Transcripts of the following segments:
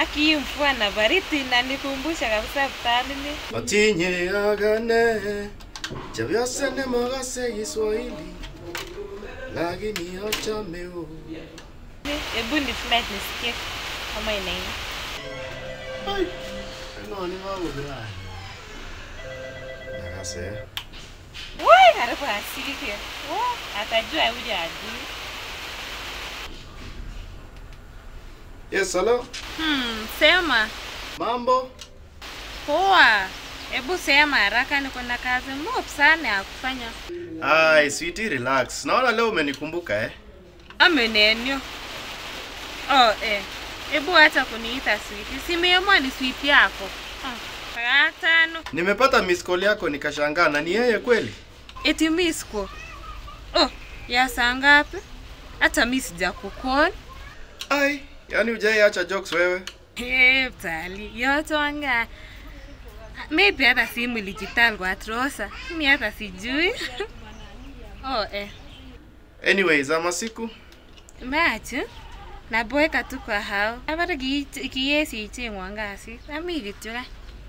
Aki mvua na baridi inanikumbusha kabisa Butalini. Atinye agane Chavyose nemagase Kiswahili Lakini achame o Hebu ni flight nisikie kama inaini. Ai Nani wangu bila Nagase Woi, karibu asiki. Oh, atajua huja ajui. Yes, hello Hmm, sema. Mambo Poa. Hebu sema haraka niko na kazi mob sana ya kufanya. Ai, sweetie relax Naona leo umenikumbuka eh Amenenyo. Oh, eh. Hebu hata kuniita sweetie. Simeamua ni sweetie yako. Ah, tano. Nimepata miss call yako nikashangaa na ni yeye kweli Eti misko. Oh, ya saa ngapi? Hata mi sijakukol. Ai, yani hujaiacha jokes wewe Hey, tali. Yote wanga. Maybe hata simu ilijital kwa trosa. Mi hata sijui. oh, eh. Anyways, ama siku Machi. Naboeka tu kwa hao. Abara kiyesi ichengwa ngasi. Ami kityo ka.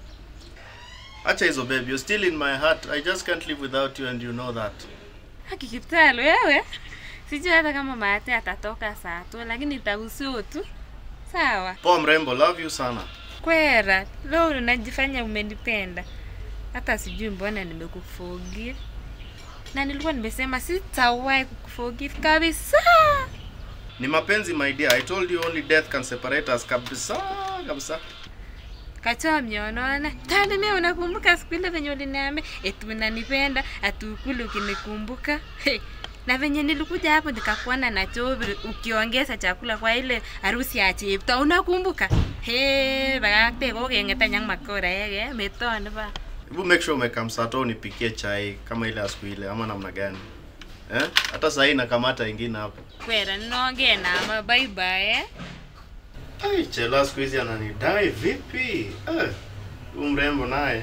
Acha hizo babe, you're still in my heart. I just can't live without you and you know that. Haki kiptalo wewe. Sijui hata kama mate atatoka saa tu, lakini itahusu tu. Sawa. Poa mrembo, love you sana. Kwera, leo unajifanya umenipenda. Hata sijui mbona nimekuforgive. Na nilikuwa nimesema sitawahi kukuforgive kabisa. Ni mapenzi my dear. I told you only death can separate us kabisa kabisa. Kachoa mionona. Tani mimi unakumbuka siku ile venye uliniambia eti unanipenda, atukuli ukinikumbuka. Hey. Na venye nilikuja hapo nikakuona na chobi ukiongeza chakula kwa ile harusi ya Chepto, unakumbuka? He, bakakte ko kengeta nyang makora yake, metone ba. Hebu make sure umekamsato unipikie chai kama ile ya siku ile ama namna gani? Eh? Hata sasa nakamata ingine hapo. Kwera nonge nama bye bye. Eh? Ai, chela siku hizi ananidai vipi? Eh. Huyu mrembo naye.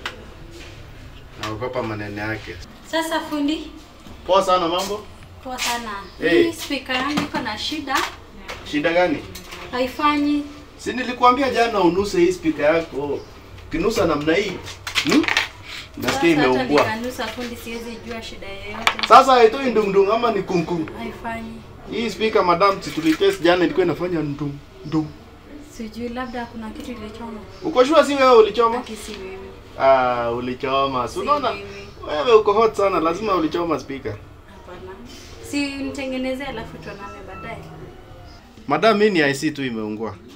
Naogopa maneno yake. Sasa fundi, Poa sana mambo. poa sana. Hey. Hii speaker yangu iko na shida, Shida gani? haifanyi. Si nilikuambia jana unuse hii speaker yako. Kinusa namna hii. Hmm? Nasikia Sasa hata imeungua. nikanusa fundi, siwezi jua shida yoyote. Sasa haitoi ndungdung ama ni kungkung. Haifanyi, Hii speaker madam si tulitest jana ilikuwa inafanya ndung ndung. sijui, labda kuna kitu ilichoma. Uko sure si wewe ulichoma? Aki si wewe, Ah, ulichoma. Si si unaona? wewe. Wewe uko hot sana, lazima ulichoma speaker. Hapana, si nitengenezee, alafu tuonane baadaye. Madam, mimi ni IC tu imeungua.